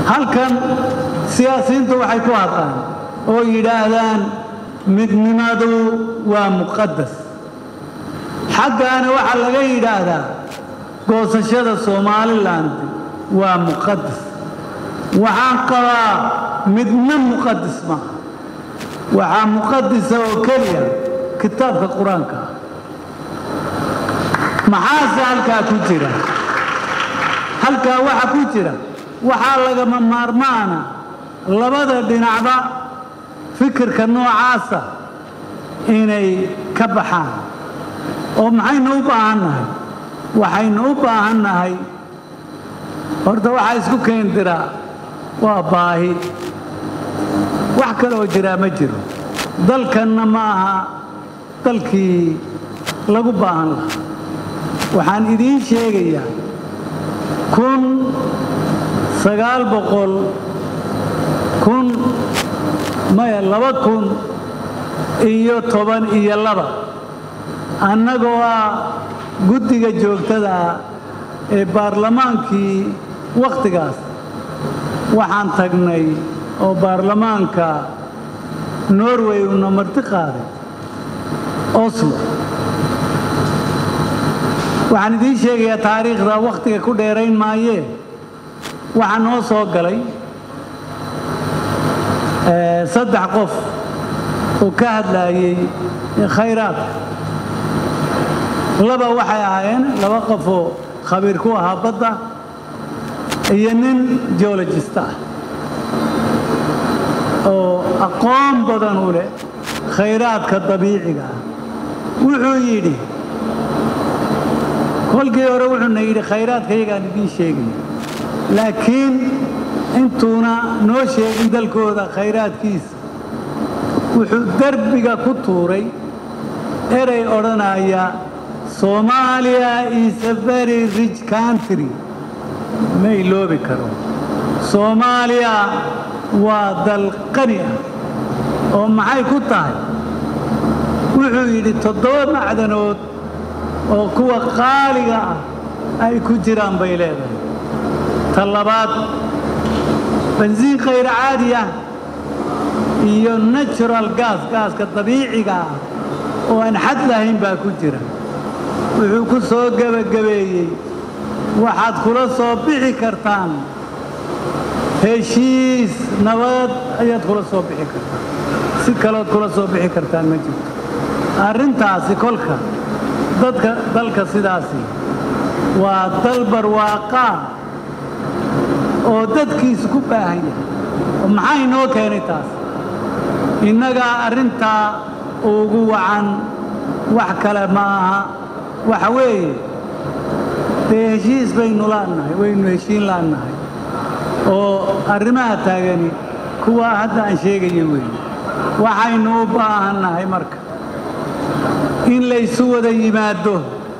halkan siyaasiyiintu waxay ku hadlaan oo yidhaahdaan midnimadu waa muqadas xaggaana waxaa laga yidhaahdaa goosashada somalilan waa muqadas waxaan qabaa midna muqadis maaha waxaa muqadisa oo keliya kitaabka qur-aanka ah maxaase halkaa ku jira halkaa waxa ku jira waxaa lagama maarmaana labada dhinacba fikirka noocaasa inay ka baxaan oo maxaynu u baahan nahay waxaynu u baahan nahay horta waxaa isku keendiraa waa baahi wax kale oo jiraa ma jiro dalkanna ma aha dalkii lagu baahan lahaa waxaan idiin sheegayaa kun sagaal boqol kun maya laba kun iyo toban iyo laba annagoo ah guddiga joogtada ah ee baarlamaankii wakhtigaas waxaan tagnay oo baarlamaanka norway uuna marti qaaday oslo waxaan idiin sheegayaa taariikhda wakhtiga ku dheerayn maayee waxaa noo soo galay saddex qof oo ka hadlaayey khayraadka laba waxay ahaayeen laba qofoo khabiir ku ahaa badda iyo nin geologista ah oo aqoon badan u leh khayraadka dabiiciga ah wuxuu yidhi kolkii hore wuxuuna yidhi khayraadka iyagaan idiin sheegaya laakiin intuuna noo sheegin dalkooda khayraadkiisa wuxuu derbiga ku tuuray erey odhanaya soomaaliya is a very rich country ma iloobi karo soomaaliya waa dal qani ah oo maxay ku tahay wuxuu yidhi toddoba macdanood oo kuwa qaaliga ah ay ku jiraan bay leedahay ta labaad bansiin khayr caadi ah iyo natural gas gaaska dabiiciga ah oo aan xad lahayn baa ku jira wuxuu ku soo gebagabeeyey waxaad kula soo bixi kartaan heshiis nabad ayaad kula soo bixi kartaan si kalood kula soo bixi kartaan ma jirto arrintaasi kolka dadka dalka sidaasi waa dal barwaaqaa oo dadkiisu ku baahan yahay oo maxaa inoo keenay taas innagaa arrintaa ugu wacan wax kale ma aha waxa weeye dee heshiis baynu laannahay waynu heshiin laannahay oo arrimaha taagani kuwaa hadda aan sheegayo weeye waxaynu u baahannahay marka in laysu wada yimaaddo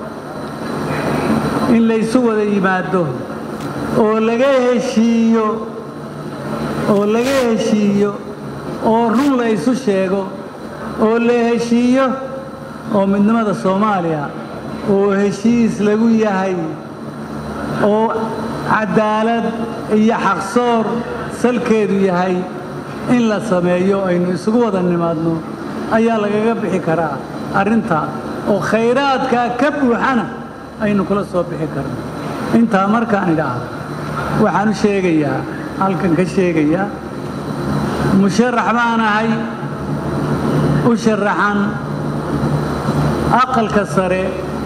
in laysu wada yimaaddo oo laga heshiiyo oo laga heshiiyo oo run la isu sheego oo la heshiiyo oo midnimada soomaaliya oo heshiis lagu yahay oo cadaalad iyo xaqsoor salkeedu yahay in la sameeyo aynu isugu wada nimaadno ayaa lagaga bixi karaa arrintaa oo khayraadkaa ka buuxana aynu kula soo bixi karno intaa markaan idhaahdo waxaan u sheegayaa halkan ka sheegayaa musharax baan ahay u sharaxan aqalka sare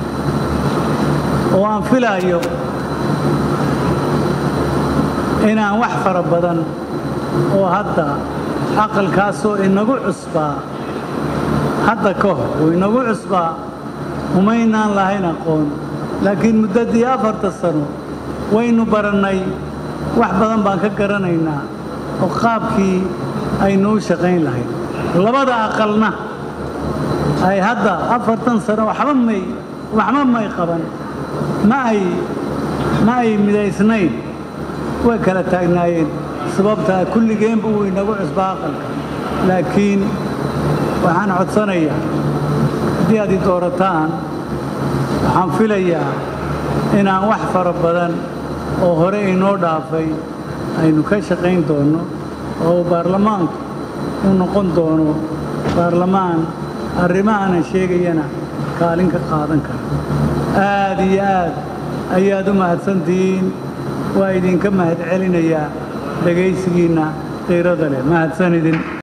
oo aan filaayo inaan wax fara badan oo hadda aqalkaasoo inagu cusbaa hadda ka hor oo inagu cusbaa umaynaan lahayn aqoon laakiin muddaddii afarta sano waynu barannay wax badan baan ka garanaynaa oo qaabkii aynu u shaqayn lahayd labada aqalna ay hadda afartan sano waxba may waxba may qaban ma ay ma ay midaysnayn way kala taagnaayeen sababtaa kulligeenba uu inagu cusbaa aqalka laakiin waxaan codsanayaa haddii aad i doorataan waxaan filayaa inaan wax fara badan oo hore inoo dhaafay aynu ka shaqayn doonno oo uu baarlamaanku u noqon doono baarlamaan arrimahana sheegayana kaalin ka qaadan kara aad iyo aad ayaad u mahadsantihiin waa idinka mahad celinayaa dhegaysigiinna qiirada leh mahadsan idin